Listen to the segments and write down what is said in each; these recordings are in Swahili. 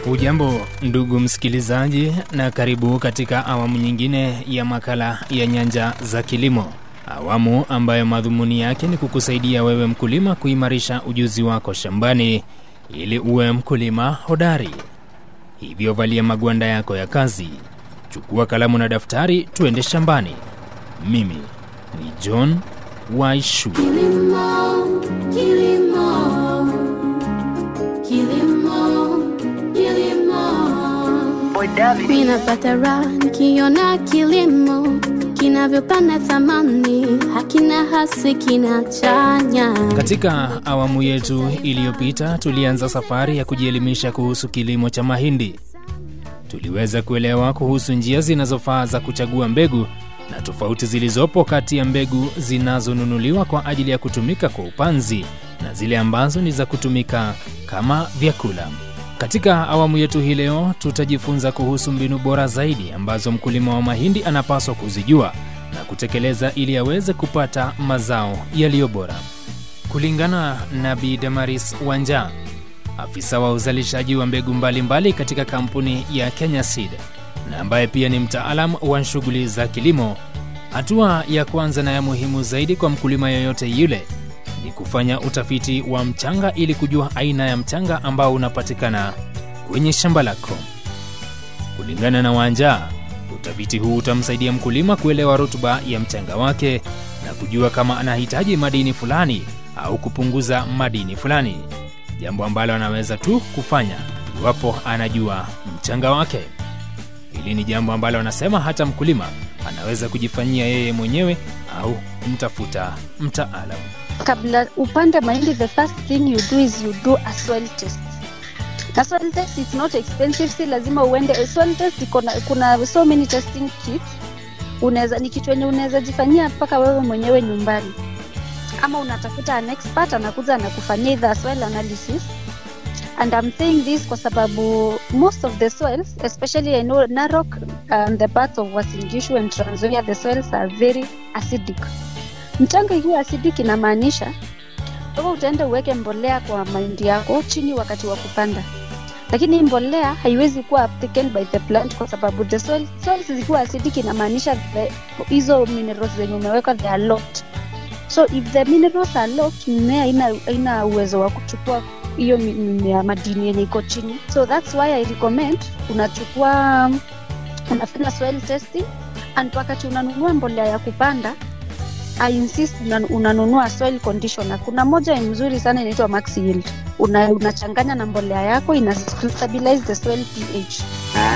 Hujambo ndugu msikilizaji, na karibu katika awamu nyingine ya makala ya Nyanja za Kilimo, awamu ambayo madhumuni yake ni kukusaidia wewe mkulima kuimarisha ujuzi wako shambani ili uwe mkulima hodari. Hivyo valia magwanda yako ya kazi, chukua kalamu na daftari, tuende shambani. Mimi ni John Waishu. Kilimo, kilimo, kilimo, kilimo. Mimi napata raha nikiona kilimo kinavyopanda thamani, hakina hasi kinachanya. Katika awamu yetu iliyopita tulianza safari ya kujielimisha kuhusu kilimo cha mahindi. Tuliweza kuelewa kuhusu njia zinazofaa za kuchagua mbegu na tofauti zilizopo kati ya mbegu zinazonunuliwa kwa ajili ya kutumika kwa upanzi na zile ambazo ni za kutumika kama vyakula. Katika awamu yetu hii leo tutajifunza kuhusu mbinu bora zaidi ambazo mkulima wa mahindi anapaswa kuzijua na kutekeleza ili aweze kupata mazao yaliyo bora. Kulingana na Bi Damaris Wanja, afisa wa uzalishaji wa mbegu mbalimbali mbali katika kampuni ya Kenya Seed na ambaye pia ni mtaalam wa shughuli za kilimo, hatua ya kwanza na ya muhimu zaidi kwa mkulima yoyote yule ni kufanya utafiti wa mchanga ili kujua aina ya mchanga ambao unapatikana kwenye shamba lako. Kulingana na Wanja, utafiti huu utamsaidia mkulima kuelewa rutuba ya mchanga wake na kujua kama anahitaji madini fulani au kupunguza madini fulani, jambo ambalo anaweza tu kufanya iwapo anajua mchanga wake. Hili ni jambo ambalo anasema hata mkulima anaweza kujifanyia yeye mwenyewe au kumtafuta mtaalamu. kabla upande mahindi the first thing you do is you do a soil test na soil test is not expensive si lazima uende soil test iko na- kuna so many testing kits unaweza ni kitu yenye unaweza jifanyia mpaka wewe mwenyewe nyumbani ama unatafuta an expert anakuja anakufanyia either soil analysis and I'm saying this kwa sababu most of the soils especially I know Narok and the parts of Uasin Gishu and Trans Nzoia the soils are very acidic mchanga ikiwa acidic inamaanisha wewe utaenda uweke mbolea kwa mahindi yako chini wakati wa kupanda lakini hii mbolea haiwezi kuwa taken by the plant kwa sababu the soil, soils zikiwa acidic inamaanisha the- hizo minerals zenye umeweka they are locked so if the minerals are locked mmea haina haina uwezo wa kuchukua hiyo mi- mimea madini yenye iko chini so that's why i recommend unachukua unafanya soil testing and wakati unanunua mbolea ya kupanda I insist una- unanunua soil conditioner. Kuna moja mzuri sana inaitwa Max Yield. Una, unachanganya na mbolea yako ina stabilize the soil pH.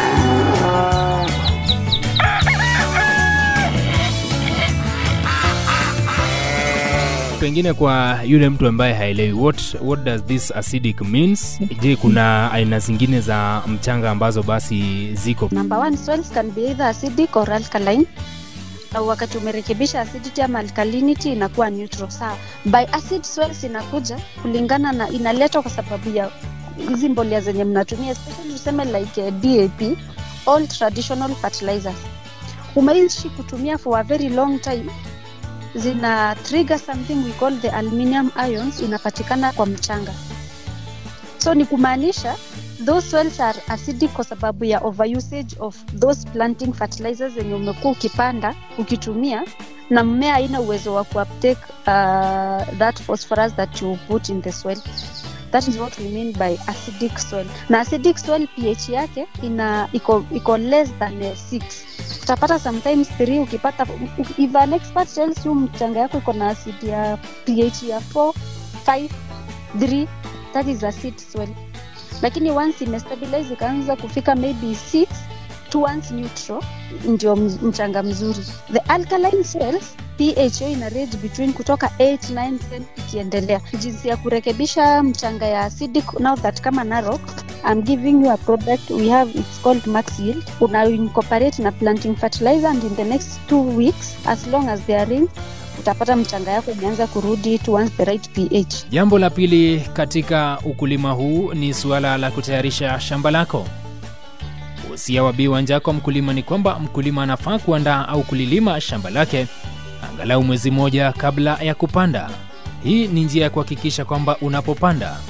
Pengine kwa yule mtu ambaye haelewi what, what does this acidic means? Je, kuna aina zingine za mchanga ambazo basi ziko Number one, soils can be either acidic or alkaline. Na wakati umerekebisha acidity ama alkalinity inakuwa neutral. Sawa. By acid soils inakuja kulingana na inaletwa kwa sababu ya hizi mbolea zenye mnatumia especially tuseme like uh, DAP all traditional fertilizers. Umeishi kutumia for a very long time zina trigger something we call the aluminium ions inapatikana kwa mchanga so ni kumaanisha those soils are acidic kwa sababu ya overusage of those planting fertilizers zenye umekuwa ukipanda ukitumia na mmea haina uwezo wa kuuptake uh, that phosphorus that you put in the soil that is what we mean by acidic soil na acidic soil ph yake ina iko, iko less than 6 utapata sometimes 3 ukipata if an expert tells you mchanga yako iko na acid ya ph ya 4 5 3 that is acid soil lakini once imestabilize ikaanza kufika maybe 6 towards neutral ndio mz- mchanga mzuri the alkaline cells ph yao ina range between kutoka 8 9 10 ikiendelea jinsi ya kurekebisha mchanga ya acidic now that kama narok I'm giving you a product we have it's called max yield una incorporate na planting fertilizer and in the next two weeks as long as they are in utapata mchanga yako imeanza kurudi towards the right ph Jambo la pili katika ukulima huu ni suala la kutayarisha shamba lako. Usia wa Bi Wanja kwa mkulima ni kwamba mkulima anafaa kuandaa au kulilima shamba lake angalau mwezi mmoja kabla ya kupanda. Hii ni njia ya kuhakikisha kwamba unapopanda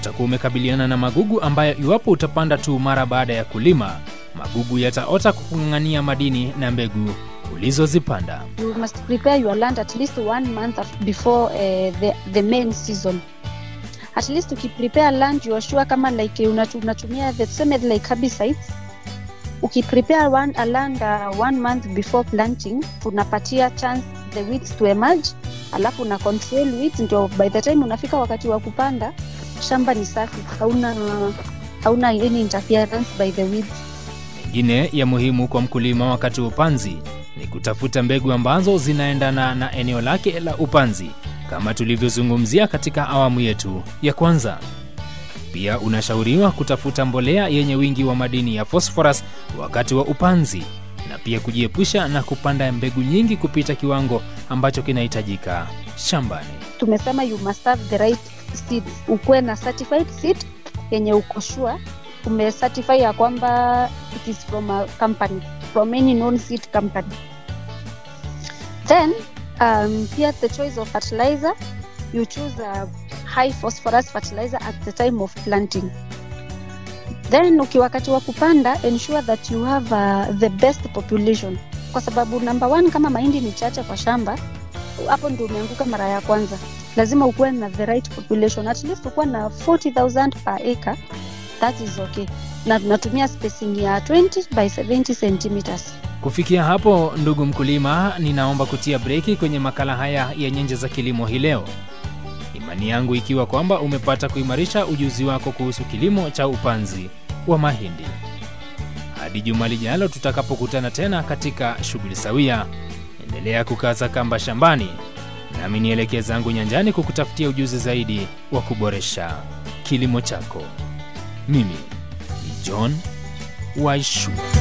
utakuwa umekabiliana na magugu ambayo iwapo utapanda tu mara baada ya kulima, magugu yataota kukung'ang'ania madini na mbegu ulizozipanda. you must prepare your land at least one month af- before uh, the, the main season at least ukiprepare land you are sure kama like unatu- unatumia the same like herbicides ukiprepare one, a land uh, one month before planting unapatia chance the weeds to emerge alafu una control weeds ndio by the time unafika wakati wa kupanda shamba ni safi hauna hauna any interference by the weeds Mengine ya muhimu kwa mkulima wakati wa upanzi ni kutafuta mbegu ambazo zinaendana na eneo lake la upanzi kama tulivyozungumzia katika awamu yetu ya kwanza. Pia unashauriwa kutafuta mbolea yenye wingi wa madini ya phosphorus wakati wa upanzi na pia kujiepusha na kupanda mbegu nyingi kupita kiwango ambacho kinahitajika shambani. tumesema you must have the right seeds ukuwe na certified seed yenye uko sure umecertify ya kwamba it is from a company from any known seed company then um, pia the choice of fertilizer you choose a high phosphorus fertilizer at the time of planting then uki wakati wa kupanda ensure that you have uh, the best population kwa sababu number one kama mahindi ni chache kwa shamba hapo ndio umeanguka mara ya kwanza lazima ukuwe na the right population at least ukuwe na 40000 per acre that is okay na tunatumia spacing ya 20 by 70 centimeters Kufikia hapo, ndugu mkulima, ninaomba kutia breki kwenye makala haya ya nyanja za kilimo hii leo. Imani yangu ikiwa kwamba umepata kuimarisha ujuzi wako kuhusu kilimo cha upanzi wa mahindi. Hadi juma lijalo tutakapokutana tena katika shughuli sawia, endelea kukaza kamba shambani, nami nielekee zangu nyanjani kukutafutia ujuzi zaidi wa kuboresha kilimo chako. Mimi ni John Waishu.